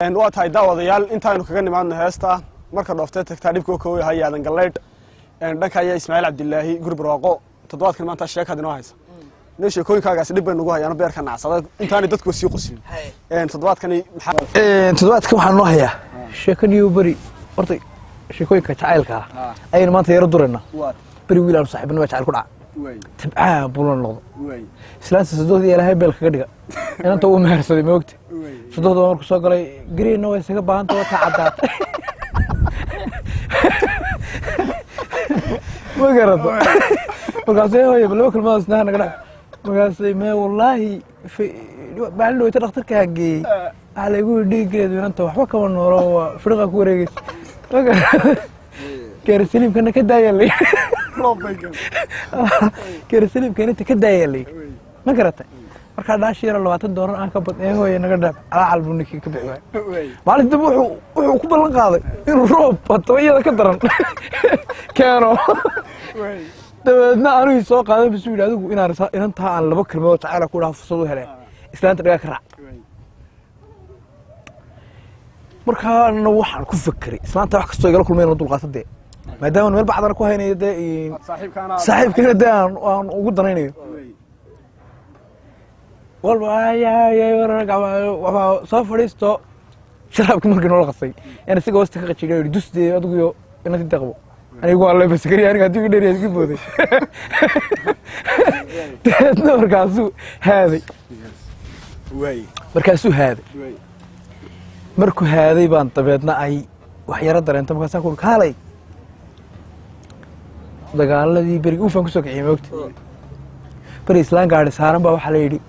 waa tahay daawadayaal intaaynu kaga nimaadno heesta marka dhooftee tagtaa dhibkoo kooya hay aadan galleydh dhanka ayaa ismaaciil cabdilaahi guri barwaaqo toddobaadkan maanta sheekaad inoo haysa inoo sheekooyinkaagaasi dhib bay nagu hayaano beerka nacsada intaanay dadku sii qosin toddobaadkani maxaa toddobaadkan waxaan noo hayaa sheekaniyo beri horta sheekooyinka jacaylka ah ayaynu maanta yaro duraynaa beri wiil aanu saaxiibnimo jacayl ku dhaca tabcaan buula noqdo islaanta sadohdii ilaahay beel kaga dhiga inanta uu mehersaday moogta sadohda waa markuu soo galay gariina way isaga baahanta wata caddaata ma garato markaasay hooye laba kelmadood isnaha naga dhac markaasay mee wallaahi maalin dhaweyta dhakhtarka hangeeyey waxaa laygu yidhi dhiiggeedu inanta waxba kama noolo waa firiqa ku wareegeysa ma garato geerisaliimkana ka daayaa la geerisaliimka inanta ka daayaa la ma garatay markaa dhaashi yaro labaatan doolar aan ka bad ee hooye naga dhaaf calaacal buu ninkii ka bixi waay maalin dambe wuxuu wuxuu ku ballan qaaday inuu roob bato iyada ka daran keeno dabeedna anigii soo qaaday bisu yidhi adigu inaan inantaa aan laba kelmadood jacayla ku dhaha fursad u heleen islaanta dhagaa ka raac markaana waxaan ku fekeray islaanta wax kastoo igala kulmayna dulqaata dee maadaama meel bacdana ku haynayo dee saaxiibkiina dee aan aan ugu danaynayo walba soo fadhiisto sharaabki markii noola qasay yan isaga wasta ka qajiga yidhi dus dee adiguyo inanti deeqbo anigu waa lebaskari aniga haddii dheer iska booday dabeedna markaasuu haaday markaasuu haaday markuu haaday baan dabeedna ay wax yaro dareento markaasaan ku kaalay dagaaladii beriga uufaan kusoo kiciyay moogta beri islaan gaadhi saaran baa waxaa la yidhi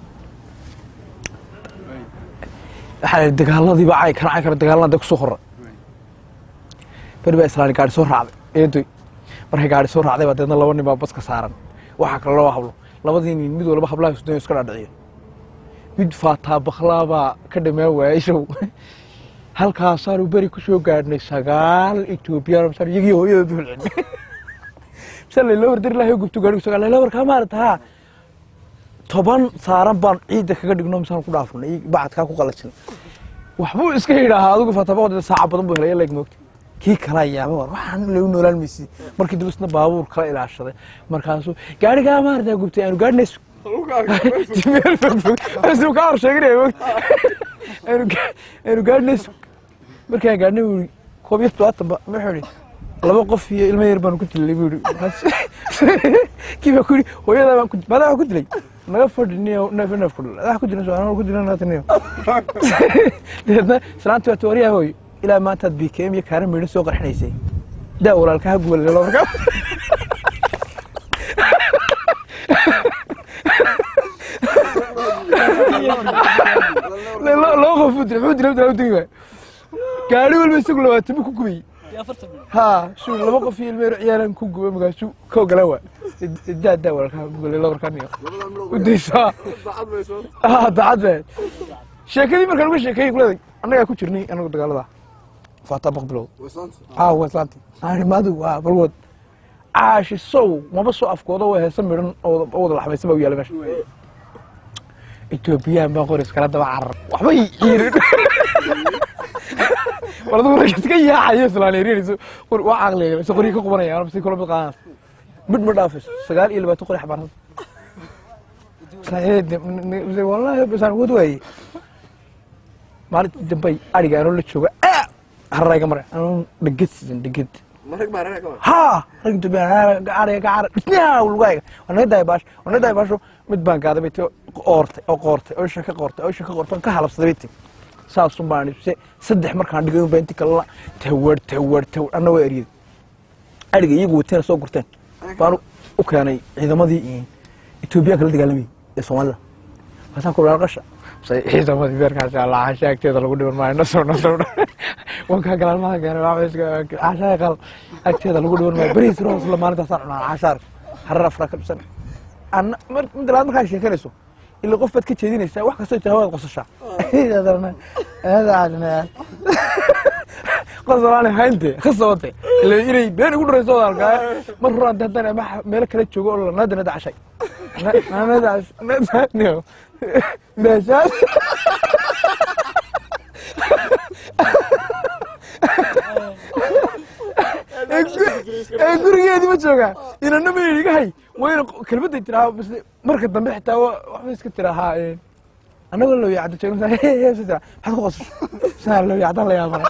waxaa la yidhi dagaaladii baa cay kana cay kara dagaalana dee kusoo qorra beri baa islaani gaadhi soo raacday eedoy markay gaadhi soo raacday baa deedna laba nin baa baska saaran waxaa kale loo hablo labadii nin mid walba hablaha isdoon iska dhaadhiciyo mid faataa baklaa baa ka dhamaan waayay show halkaasaanu beri ku soo gaadhnay sagaal etoobiyaan masaan iyagii hooyada duulcin misaan layla wardari lahay gubto gaadhigu sagaal layla warkaa maarata haa toban saaran baan ciidda kaga dhigno misaan ku dhaafnay bacadkaa ku qalajin waxbuu iska yidhaahaa adigu faatabaqodeeda saaca badan buu helay leeg moogta kii kala yaaba war waxaan lagu noolaan maysi markii dib isna baabuur kala ilaashaday markaasuu gaadhigaa maarata gubtay aanu gaadhnays meel fogfog asuu ka hor sheeganaya moogta aanu gaadhnays markaan gaadhnay buu koob iyo todobaatan ba wuxuu yidhi laba qof iyo ilmo yar baan ku dilay buu yidhi kii baa ku yidhi hooyadaa baan ku maadaa wax ku dilay naga fadhiniyo neef neef ku dhal wax ku jiran soo ku jiran naatiniyo dabeedna islaantii waa tooriyaa hooyo ilaa maantaad bkm iyo kaaran miidhan soo qarxinaysay daa walaalka ha gubalelo markaa laba qof buu dilay muxuu dilay dilay digi waay gaari walba isagu labaatan buu ku gubay ha shuu laba qof iyo ilmeero ciyaaran ku gubay markaasuu ka ogolaan waa daa daa walaalka ha gubalelo markaa niyo udaysaa ha dacad baa sheekadii markaan uga sheekeeyey kuleeday annagaa ku jirnay anagu dagaalada faataa baqbilood aa waa islaanti aani maadu waa balwood caashi sow maba soo afkooda waa heesa midhan oo wada laxmaysan baa u yaala meesha etoobiyaan baan qori iskala daba carar waxbay ciirin war adigu rag iska yaacayo islaanerinayso waa caqliga se qoryi ka qubanaya si kula mid qaadanaas midh ma dhaafayso sagaal iyo labaatan qori xabaarsan wallahi basaan wad waaye maalintii dambay ariga anoo la jooga hararayga mare anoo dheged sidan dheged ha rag dubiyaariga gacara dhisnyaa lugayga waa naga daaya baasho waa naga daaya baasho mid baan gaaday bay ti oortay oo qoortay oo isha ka qoortay oo isha ka qoortay ka halabsaday bay ti saasun baan se saddex markaan dhigay unbaa inti kalena tawar tawar tawar anna waa eriyay ariga iyagu wateena soo gurteen baan u keenay ciidamadii etoobiyaanka la dagaalamayay ee soomaalida markaasaan ku qasha ciidamadii beerkaasi alaacasha agteeda lagu dhiban maayo nasow nasow wankaa galaalmaha keenay cashaa qal agteeda lagu dhiban maayo beriis roos la maalintaasaan cunaa cashaar harar afraa ka dhusan anna mid labaad markaa sheekanayso ila qof baad ka jeedinaysaa wax kastoo jira waad qosashaa qosalaani haynte khasabate ila inay been ugu dharayso wada arkaa mar horaan haddaan ama meelo kala joogo oo nada nada cashay nada nada meeshaas ee gurigeedii ma joogaa inana ma iga hay wayna kelmadday tiraa bas marka dambe xitaa wa- waxba iska tiraa haa ee annagoo loo yacdo joogno saa hee hee sa tiraa maxaad ku qosasho saa loo yacdaan la yaabana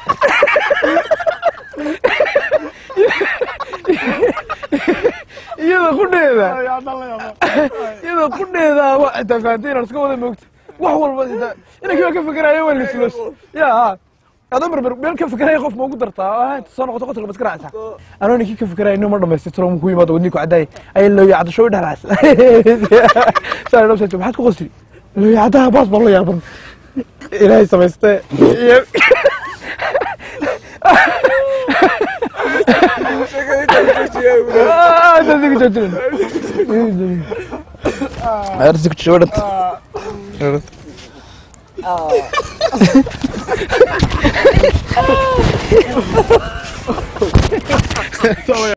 iyada qudheeda iyada qudheeda waa xitaa fahamtay inaan iska wada moogta wax walba xitaa inankii baa ka fikerayo waa lislos ya adoo marmar meel ka fikeraya qof ma ugu dartaa ah, inta soo noqoto qotalka maska raacsaa anoo ninkii ka fikeraya inuu ma dhamaystay tiro ku yimaado wadnii ku caddaay ayay loo yacdo show dhexlaas saa dhabsa maxaad ku qosli loo yacdaha baas baa la yaaban ilaahay samaystee iyo Ah, intaas iga joojinin. Arsi ku jooga dhanta.